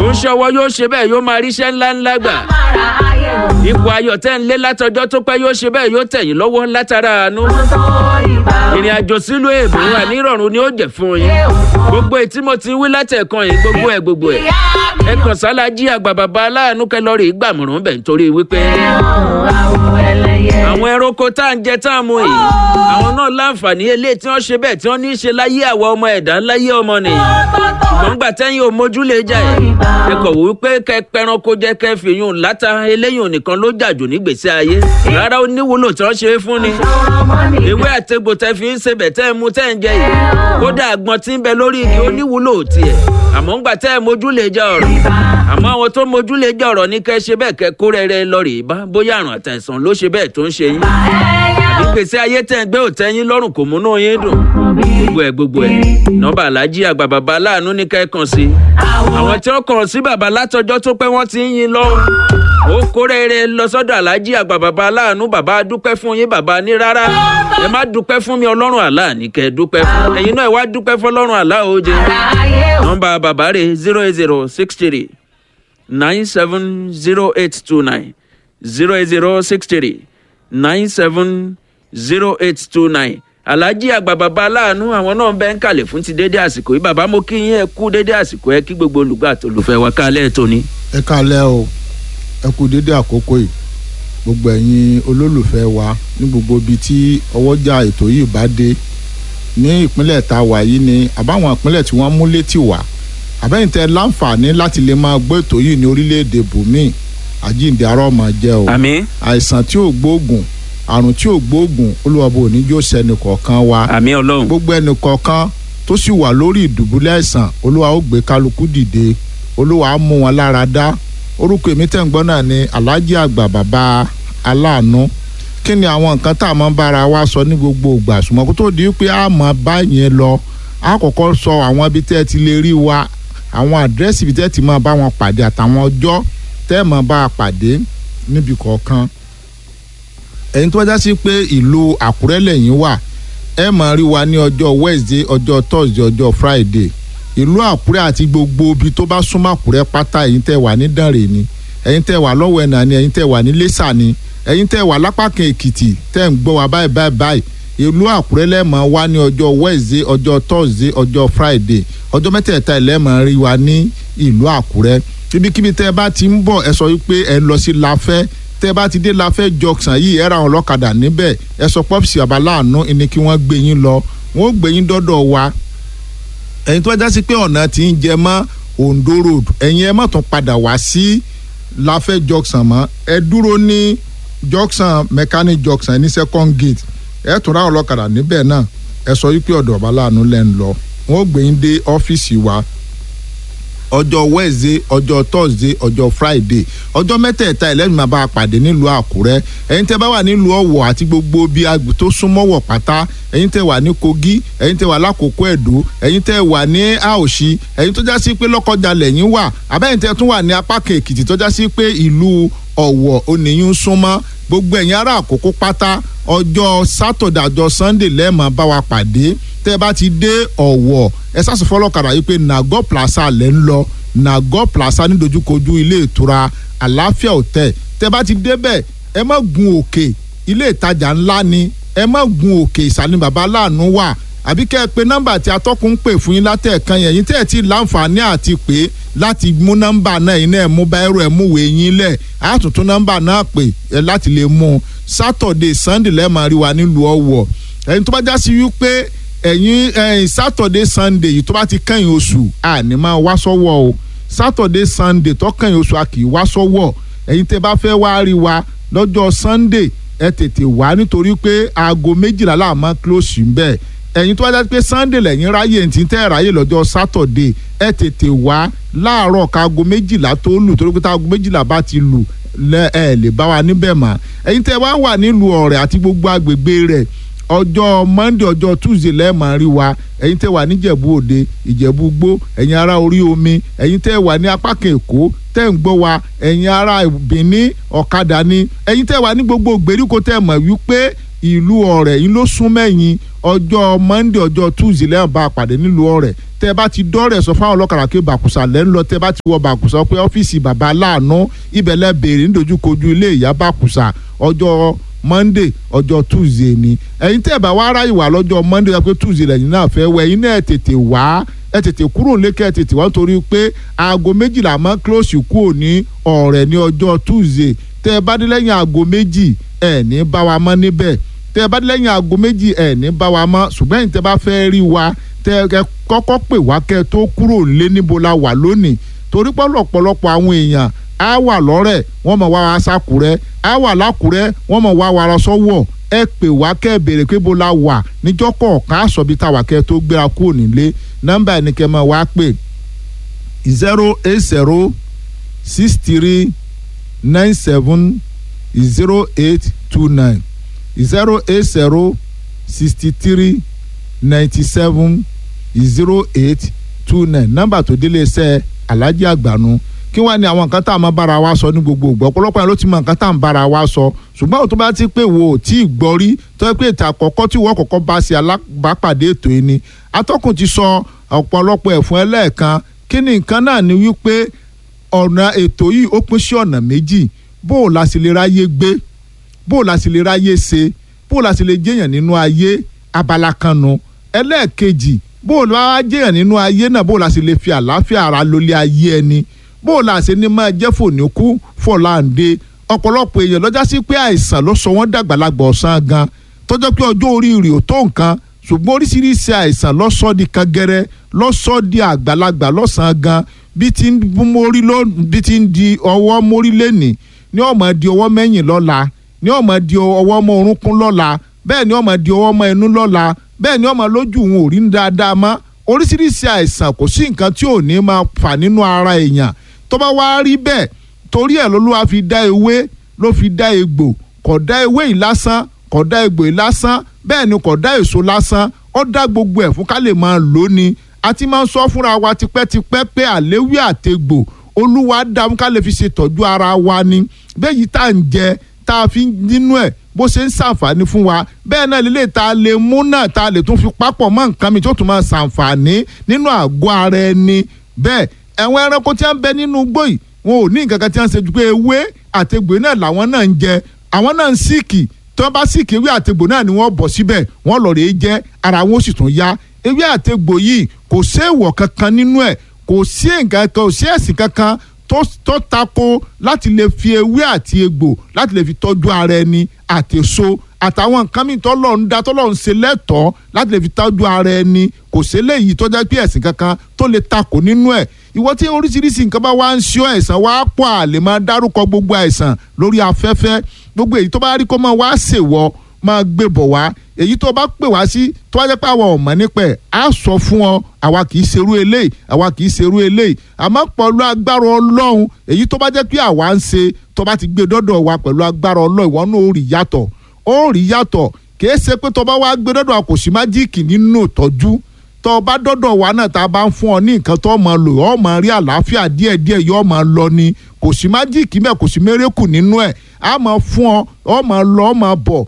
ó ń ṣọwọ́ yóò ṣe bẹ́ẹ̀ yóò máa ríṣẹ́ ńláńlá gbà Amára ayé o. ipò ayọ̀ tẹ́ ń lé látọjọ́ tó pẹ́ yóò ṣe bẹ́ẹ̀ yóò tẹ̀yìn lọ́wọ́ látara àánú Mo tó ìbá o. ìrìn àjò sílùú èbó wà nírọ̀rùn ni ó jẹ́ fún yín Ṣé o fọ́? gbogbo ètí mo ti wí látẹ̀kan yìí gbogbo ẹ̀ gbogbo ẹ̀ Ìyá mi ẹ kàn sálá jí àgbà bàbá aláàánú kẹlọ́rì gbàmùrún bẹ̀ nítorí wípé ò àwọn ẹlẹ́yẹ. àwọn ẹranko tá à ń jẹ tá à ń mu yìí àwọn náà láǹfààní eléyìí tí wọ́n ṣe bẹ́ẹ̀ tí wọ́n ní í ṣe láyé àwa ọmọ ẹ̀dá láyé ọmọ nìyí ṣùgbọ́n gbà tẹ́yìn ò mójú lè jà ẹ̀ ẹ kọ̀ wí pé kẹ pẹranko jẹ kẹ fìyún láta eléyìí nìkan ló jàjù nígbèsí ayé rárá ó níwúlò tí wọ́n ṣe é fún ni ewé àtegbò tẹ fi ń sebẹ̀ tẹ́ ẹ mu tẹ́ ẹ ń jẹ yìí kódà àgbọn tí ń bẹ lórí igi ó níwúlò tiẹ̀ àmọ́ ńgbà tẹ́ ẹ mójú lè jà ọ̀rọ̀ àmọ́ àwọn tó mójú lè jà ọ̀rọ̀ ní kẹ́ ṣe bẹ́ẹ̀ kẹ́ kó rẹ́rẹ́ lọ rèé bá bóyá àrùn àtàìsàn ló ṣe bẹ́ẹ̀ tó ń ṣe yín ìgbésí ayé tẹ̀ ń gbé òtẹ́yìn lọ́rùn kò múnú yín dùn gbogbo ẹ̀ gbogbo ẹ̀ nọ́mbà alájí àgbà bàbá aláàánú ní kẹ́ kàn sí àwọn tí wọ́n kàn sí bàbá látọjọ́ tó pẹ́ wọ́n ti ń yin lọ́rùn ó kórèrè lọ sọ́dọ̀ alájí àgbà bàbá aláàánú bàbá dúpẹ́ fún yín bàbá ní rárá ẹ má dúpẹ́ fún mi ọlọ́run àlá ní kẹ́ dúpẹ́ fún ẹ̀yin náà ẹ wá dúpẹ́ fún ọlọ́run àlá òjè nọ́mbà bàbá rẹ̀ zero eight zero six three nine seven zero eight two nine zero eight zero six three nine seven zero eight two nine alhaji àgbà bàbá aláàánú àwọn náà ń bẹ ń kalẹ̀ fún ti dédé àsìkò yìí bàbá mo kí yín ẹ kú dédé àsìkò ẹ kí gbogbo olùgbà àtolùfẹ́ wa kálẹ̀ tó ní. ẹ kálẹ́ o ẹ kú dédé àkókò yìí gbogbo ẹ̀yin olólùfẹ́ wa ní gbogbo ibi tí ọwọ́jà ètò yìí bá dé ní ìpínlẹ̀ tá a wà yìí ni àbáwọn ìpínlẹ̀ tí wọ́n mú létí wá àbẹ́yìn tẹ láǹfààní láti lè máa gbọ́ ètò yìí ní orílẹ̀-èdè bùnmí àjíǹde arọ́ máa jẹ́ o àmín àìsàn tí ò gbóògùn àrùn tí ò gbóògùn olúwàbò oníjó sẹ́ni kọ̀ọ̀kan wa àmín ọlọ́run gbogbo ẹnì kọ̀ọ̀kan tó sì wà lórí ìdùbúlẹ̀ àìsàn olúwa ó gbé kálukú dìde olúwa á mú wọn lára dá orúkọ èmi tẹ̀ ń gbọ́ náà ni alhaji àgbà bàbá aláàánú kí ni àwọn nǹkan tá a máa ń bára wa sọ ní gbogbo ìgbà ṣùgbọ́n kó tó di pé a máa bá yẹn lọ a kọ́kọ́ sọ àwọn ibi tẹ́ ẹ ti lè rí wa àwọn àdírẹ́sì ibi tẹ́ ẹ ti máa bá wọn pàdé àtàwọn ọjọ́ tẹ́ ẹ máa bá a pàdé níbi kọ̀ọ̀kan ẹ̀yin tó wájá sí pé ìlú àkúrẹ́ lẹ́yìn wà ẹ máa rí wa ní ọjọ́ wednesday ọjọ́ thursday ọjọ́ friday ìlú àkúrẹ́ àti gbogbo ibi tó bá súnmọ́ àkúrẹ́ pátá ẹ̀yin tẹ́ wà ní dànrè ni ẹ̀yin tẹ́ wà lọ́wọ́ ẹ̀nà ni ẹ̀yin tẹ́ wà ní lẹ́sà ni ẹ̀yin tẹ́ wà lápákan èkìtì tẹ́ ń gbọ́ wa báyìí báyìí báyìí ìlú àkúrẹ́ lẹ́ẹ̀mọ́ wá ní ọjọ́ wednesday ọjọ́ thursday ọjọ́ friday ọjọ́ mẹ́tẹ̀ẹ̀ta ẹlẹ́mọ̀ rí wa ní ìlú àkúrẹ́ ibikíbi tẹ́ ẹ bá ti ń bọ̀ ẹ sọ wípé ẹ lọ sí láfẹ́ tẹ́ ẹ bá ti dé láfẹ́ junction yìí ẹ ra àwọn ọlọ́kadà níbẹ̀ ẹ sọ pọ́pùsì àbáláàánú ni kí wọ́n gbé yín lọ wọ́n ó gbé yín dọ́dọ̀ wa ẹ̀yin tó wá já sí pé ọ̀nà tí ń jẹ mọ́ ondo road ẹ̀yin ẹ má tún padà wá sí láfẹ́ junction mọ́ ẹ dúró ní junction mechanic junction ní second gate ẹ tún ra àwọn ọlọ́kadà níbẹ̀ náà ẹ sọ wípé ọ̀dọ̀ àbáláàánú lẹ́ ń lọ wọ́n ó gbé yín dé ọ́fíìsì wa ọjọ́ wednesday ọjọ́ thursday ọjọ́ friday ọjọ́ mẹ́tẹ̀ẹ̀ta ẹlẹ́yìn máa bá a pàdé nílùú àkúrẹ́ ẹ̀yin tẹ́ bá wà nílùú ọ̀wọ̀ àti gbogbo bí agbè tó súnmọ́wọ̀ pátá ẹ̀yin tẹ́ wà ní kogi ẹ̀yin tẹ́ wà lákòókò ẹ̀dó ẹ̀yin tẹ́ wà ní àòṣì ẹ̀yin tó já sí pé lọ́kọjà lẹ́yìn wà àbẹ́yìn tẹ́ tún wà ní apá kan èkìtì tó já sí pé ìlú ọ̀wọ̀ oníyún súnmọ́ gbogbo ẹ̀yin ará àkókò pátá ọjọ́ sátọ̀dẹ̀ àjọ sunday lẹ́ẹ̀mọ́ bá wa pàdé tẹ́ ẹ bá ti dé ọ̀wọ̀ ẹ sáàsì fọlọ́kadà yìí pé nago plaza lẹ́ ń lọ nago plaza ní dojúkojú ilé ìtura àlàáfíà hotel tẹ́ ẹ bá ti débẹ̀ ẹ má gun òkè ilé ìtajà ńlá ni ẹ má gun òkè ìsàlẹ̀ bàbá láàánú wà àbí kẹ́ ẹ pé nọ́mbà tí atọ́kùn ń pè fún yín látẹ̀ẹ̀kan yẹn yín tẹ́ ẹ ti láǹfààní àti pé láti mú nọ́mbà náà yín náà mú báírò ẹ̀ mú wèé yín lẹ̀ àtúntún nọ́mbà náà pè ẹ láti lè mú un sátọ̀dẹ̀ sunday lẹ́ẹ̀ máa rí wa nílùú ọ̀wọ̀ ẹ̀yin tó bá já sí wípé ẹ̀yin ẹ̀yin sátọ̀dẹ̀ sunday yìí tó bá ti kẹ́yìn oṣù àní máa wá sọ́wọ́ o sátọ̀dẹ̀ sunday tó kẹ́yìn oṣù a kì í wá sọ́wọ́ ẹ̀yin tẹ́ bá fẹ́ wá rí wa lọ́jọ́ sunday ẹ tètè wá nítorí pé aago méjìlá là máa close ń bẹ́ẹ̀ ẹ̀yin tó bá dájú pé sunday lẹ́yìn ráyè tí tẹ́ ráyè lọ́jọ́ sátọ̀dẹ̀ ẹ tètè wá láàárọ̀ káago méjìlá tó lù torí pé táago méjìlá bá ti lù lẹ ẹ lè bá wa níbẹ̀ mọ́ ẹ̀yin tẹ́ wá wà nílùú ọ̀rẹ́ àti gbogbo agbègbè rẹ̀ ọjọ́ monday ọjọ́ tuesday lẹ́ẹ̀mọ́ rí wa ẹ̀yin tẹ́ wà níjẹ̀bú òde ìjẹ̀bú gbó ẹ̀yin ará orí omi ẹ̀yin tẹ́ wà ní apá kan èkó tẹ́ ń gbọ́ wa ẹ̀yin ará benin ọ̀kadà ni ẹ̀yin tẹ́ wà ní gbogbo ìgbèríko tẹ́ mọ̀ wípé ìlú ọ̀rẹ́ yìí ló sún mẹ́yìn ọjọ́ monday ọjọ́ tuesday lẹ́yìn bá a pàdé nílùú ọ̀rẹ́ tẹ́ ẹ bá ti dọ́rẹ̀ sọ fáwọn ọlọ́kadà pé bàkùsà lẹ́ ń lọ tẹ́ ẹ bá ti wọ bàkùsà pé ọ́fíìsì bàbá aláàánú ibẹ̀ lẹ́ béèrè nídojúkojú ilé ìyá bàkùsà ọjọ́ monday ọjọ́ tuesday ni ẹ̀yin tẹ́ ẹ bá wá ráyè wá lọ́jọ́ monday pé tuesday lẹ́yìn náà fẹ́ wẹ̀ ẹ̀yin náà tètè wá ẹ tètè kúrò lékè ẹ tètè wá nítorí pé aago méjìlá máa ń close kúrò ní ọ̀rẹ́ ní ọjọ́ tuesday tẹ́ ẹ bá dé lẹ́yìn aago méjì ẹ̀ ní bá wa mọ́ níbẹ̀ tẹ́ ẹ bá dé lẹ́yìn aago méjì ẹ̀ ní bá wa mọ́ ṣùgbọ́n ẹ̀yin tẹ́ bá fẹ́ rí wa tẹ́ ẹ kọ́kọ́ pè wá kẹ́ ẹ tó kúrò lé níbo la wà lónìí torí pé ọ̀pọ̀lọpọ̀ àwọn èèyàn á wà lọ́rẹ̀ wọ́n mọ̀ wá wa sákùrẹ́ á wà lákùrẹ́ wọ́n mọ̀ wá wa sọ́wọ́ ẹ pè wá kẹ́ ẹ béèrè pé bó la wà níjọ́ kọ̀ọ̀kan àṣọbí táwa kẹ́ ẹ tó gbéra kúrò nílé nọ́mbà ẹni kẹ́ ẹ máa wá pè zero eight zero six three nine seven zero eight two nine zero eight zero sixty three ninety seven zero eight two nine nọ́mbà tó délé iṣẹ́ alájí àgbànú kí wàá ní àwọn nǹkan tá a máa bára wa sọ ní gbogbo ìgbà ọ̀pọ̀lọpọ̀ yẹn ló ti mọ nǹkan tá a ń bára wa sọ ṣùgbọ́n òtún bá ti pé wo ò tí ì gbọ́ rí tó yẹ pé ètò àkọ́kọ́ tí wọ́n kọ́kọ́ bá ṣe alábàápàdé ètò yìí ni atọ́kùn ti sọ ọ̀pọ̀lọpọ̀ ẹ̀fún ẹlẹ́ẹ̀kan kí ni nǹkan náà ni wípé ọ̀nà ètò yìí ó pín sí ọ̀nà méjì bó o la sì lè ráyé gbé bó o la sì lè ráyé ṣe bó o la sì lè jẹ́yàn nínú ayé abala kan nu ẹlẹ́ẹ̀kejì bó o la jẹ́yàn nínú ayé náà bó o la sì lè fi àlàáfíà ara lólé ayé ẹni bó o la ṣe ní máa jẹ́ fòníkú fọ̀láǹde ọ̀pọ̀lọpọ̀ èèyàn lọ́jà sí pé àìsàn ló sọ wọ́n dàgbàlagbà ọ̀sán gan tọ́jọ́ pé ọjọ́ orí rẹ̀ ò tó nǹkan ṣùgbọ́n oríṣiríṣi àìsàn lọ́sọ́ di kangẹrẹ lọ́sọ́ di àgbàlagbà lọ́sàn-án gan bí ti ń mórí ló bí ti ń di ọwọ́ mórí lẹ́nì ní ọmọ di ọwọ́ mẹ́yìn lọ́la ní ọmọ di ọwọ́ mọ́ orúnkún lọ́la bẹ́ẹ̀ ni ọmọ di ọwọ́ mọ́ ẹnu lọ́la bẹ́ẹ̀ ni ọmọ lójú òun ò rí dáadáa mọ́ oríṣiríṣi àìsàn kò sí nǹkan tí ò ní máa fà nínú ara èèyàn tó bá wá rí bẹ́ẹ̀ torí ẹ̀ lolúwa fi dá ewé ló fi dá egbò kò dá ewé yìí lásán kò dá egbò yìí lásán bẹ́ẹ̀ ni kò dá èso lásán ó dá gbogbo ẹ̀ fún ká lè máa lò ní a ti máa ń sọ fúnra wa tipẹ́tipẹ́ pé àléwé àtegbò olúwa dá fún ká lè fi ṣètọ́jú ara wa ni bẹ́ẹ̀ yìí tá à ń jẹ tá a fi nínú ẹ̀ bó ṣe ń ṣàǹfààní fún wa bẹ́ẹ̀ náà lélẹ̀ tá a lè mú náà tá a lè tún fi papọ̀ mọ́ nǹkan mi tó tún máa ṣàǹfààní nínú àgọ́ ara ẹni bẹ́ẹ̀ ẹ̀wọ̀n ẹranko tí wọ́n ń bẹ nínú igbó yìí wọn ò ní nǹkan kan tí wọ́n ń ṣe ju pé ewé àtegbò náà làwọn náà ń jẹ àwọn náà ń síìkì tí wọ́n bá síìkì ewé àtegbò náà ni wọ́n bọ̀ síbẹ̀ wọ́n lọ rèé jẹ́ ara wọn ó sì tún yá ewé àtegbò yìí kò séèwọ̀ kankan nínú ẹ̀ kò sí nǹkan kan kò sí ẹ̀sìn kankan tó tó tako láti lè fi ewé àti egbò láti lè fi tọ́jú ara ẹni àti èso àtàwọn nǹkan mìíràn tọ́lọ̀ ń da tọ́lọ̀ ń ṣe lẹ́tọ̀ọ́ láti lè fi tọ́jú ara ẹni kò sí eléyìí tó jẹ́ pé ẹ̀sìn kankan tó lè takò nínú ẹ̀ ìwọ tí oríṣiríṣi nǹkan bá wá ń ṣe ọ́ àìsàn wá pọ̀ àlè máa dárúkọ gbogbo àìsàn lórí afẹ́fẹ́ gbogbo èyí tó bá rí kó máa wá ṣèwọ máa gbé bọ̀ wá èyí tó bá pè wá sí tó bá jẹ́ pé àwọn ọ̀mọ́ nípa ẹ̀ á sọ fún ọ àwa kì í ṣerú eléyìí àwa kì í ṣerú eléyìí àmọ́ pẹ̀lú agbára ọlọ́run èyí tó bá jẹ́ pé àwa ń ṣe tó bá ti gbé dọ́dọ̀ wa pẹ̀lú agbára ọlọ́run ìwọ náà ó rí yàtọ̀ ó rí yàtọ̀ kìí ṣe pé tó bá wá gbé dọ́dọ̀ wa kò sí májíìkì nínú ìtọ́jú tó bá dọ́dọ̀ wa náà tá a bá ń fún ọ ní nǹkan tó máa lò ọ́ máa rí àlàáfíà díẹ̀díẹ̀ yóò máa lọ ni kò sí májíìkì mẹ́ kò sí mérékù nínú ẹ̀ a máa fún ọ ọ máa lọ ọ máa bọ̀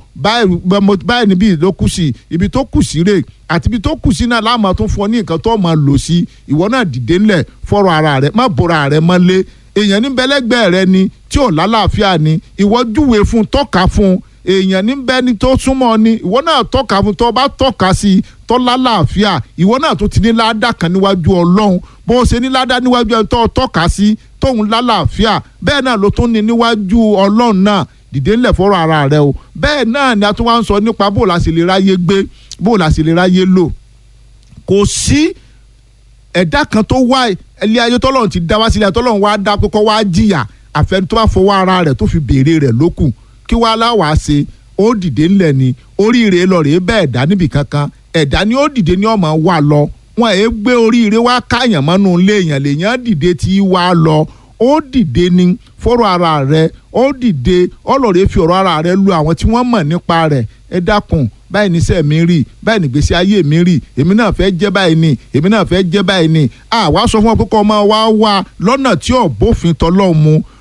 báyìí níbi ló kù sí ibi tó kù sí rè àti ibi tó kù sí náà láà máa tún fún ọ ní nǹkan tó máa lò sí ìwọ náà dìde ńlẹ̀ fọ́rọ̀ ara rẹ má bora rẹ mọ́lé èèyàn ní bẹ́lẹ́gbẹ́ rẹ ni tí ò lálàáfíà ni ìwọ júwe fún tọ́ka fún èèyàn ní bẹ́ni tó súnmọ́ ni ìwọ náà tọ́ka fún tó bá tọ́ka sí i tó lálàáfíà ìwọ náà tó ti ní ládà kan níwájú ọlọ́run bó o ṣe ní ládà níwájú ẹni tó tọ́ka sí tóun lálàáfíà bẹ́ẹ̀ náà ló tún ní níwájú ọlọ́run náà dìde ńlẹ̀ fọ́rọ̀ ara rẹ o bẹ́ẹ̀ náà ni a tún wá ń sọ nípa bó o la sì lè ráyé gbé bó o la sì lè ráyé lò kò sí ẹ̀dá kan tó wá ilé ayé tọ́lọ́run ti dá wá sílẹ̀ tọ́lọ́run wá dá pé kó wá jìyà àfẹni tó bá fọwọ́ ara rẹ̀ tó fi béèrè rẹ̀ lókù kí wàá láwàá ṣe ó dìde ńlẹ̀ ni oríire lọ rèé bẹ́ẹ̀ dá níbì kankan ẹ̀dá ni ó dìde ní ọmọ wa lọ wọn èé gbé oríire wá káyàn mọ́nú ilé èèyàn lèèyàn dìde tí wá lọ ó dìde ní fọ́rọ̀ ara rẹ̀ ó dìde ọlọ́rẹ̀ fi ọ̀rọ̀ ara rẹ̀ lu àwọn tí wọ́n mọ̀ nípa rẹ̀ ẹ dákun báyìí níṣẹ́ mi rí báyìí nígbésí ayé mi rí èmi náà fẹ́ jẹ́ báyìí ni èmi náà fẹ́ jẹ́ báyìí ni àwa sọ fún ọ pé kọ́ ọmọ wa wá lọ́nà tí ò bófin tọ́lọ́ mu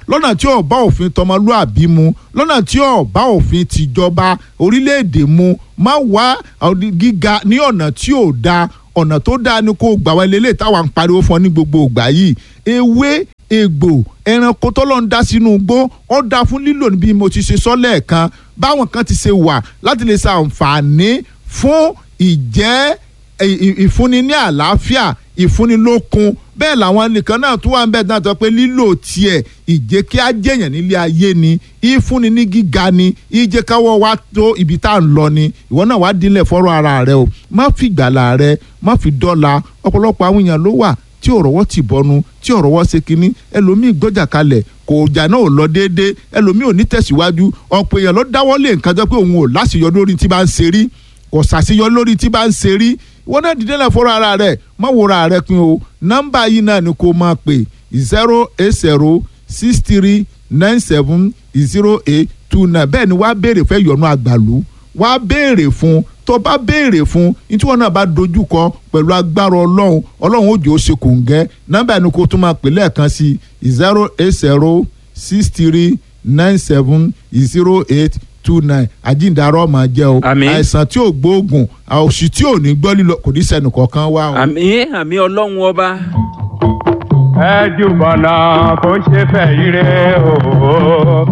lọ́nà tí ò bá òfin tọmọlúàbí mu lọ́nà tí ò bá òfin tìjọba orílẹ̀-èdè mu má wá gíga ní ọ̀nà tí ò da ọ̀nà tó dáa ni kó gbà wá lélẹ̀ táwa ń pariwo fún ọ ní gbogbo ìgbà yìí ewé egbò ẹranko tọ́lọ́ ń dá sínú igbó ó dá fún lílò bí mo ti ṣe sọ lẹ́ẹ̀kan báwọn kan ti ṣe wà láti lè ṣàǹfààní fún ìjẹ́ ìfúnni ní àlàáfíà ìfúnni lókun bẹ́ẹ̀ làwọn nìkan náà tún wà ń bẹ̀ náà tó pé lílò tiẹ̀ ìjẹ́ kí á jẹ̀yàn nílé ayé ni ìfúnni ní gíga ni ìjẹ́ káwọ́ wa tó ibi tá à ń lọ ni ìwọ náà wàá dílẹ̀ fọ́rọ̀ ara rẹ o má fi gbàlà rẹ má fi dọ́là ọ̀pọ̀lọpọ̀ àwọn èèyàn ló wà tí ọ̀rọ̀wọ́ ti bọnu tí ọ̀rọ̀wọ́ ṣe kínní ẹlòmíì gbọ́jà kalẹ̀ kò jà náà ò lọ déédéé ẹlòmíì ò ní tẹ̀síwájú ọ̀pọ̀ èèyàn ló dáwọ́ lé nǹkan jọ pé òun ò láṣeyọrí lórí tí bá ń ṣe rí kò ṣàṣeyọrí lórí tí bá ń ṣe rí wọn náà dìde náà fọ́rọ̀ ara rẹ̀ má wòra rẹ̀ pin o nọ́mbà yìí náà ni kò máa pè zero eight zero six three nine seven zero eight two nine bẹ́ẹ̀ ni wàá béèrè fẹ́ yọ̀nù àgbàlú wàá béèrè fún tó bá béèrè fún nítorí wọn náà bá dojú kọ pẹ̀lú agbára ọlọ́run ọlọ́run ó jẹ́ ó ṣe kòǹgẹ́ nọ́mbà ni kò tún máa pè lẹ́ẹ̀kan sí zero eight zero six three nine seven zero eight two nine àjíǹdarọ́ máa jẹ́ o Àmín. àìsàn tí ò gbóògùn àòsì tí ò ní gbọ́ lílọ kò ní sẹ́nu kọ̀ọ̀kan wá o. àmì àmì ọlọ́run ọba. ẹ jùbọ̀nà kò ṣe fẹ́ ire o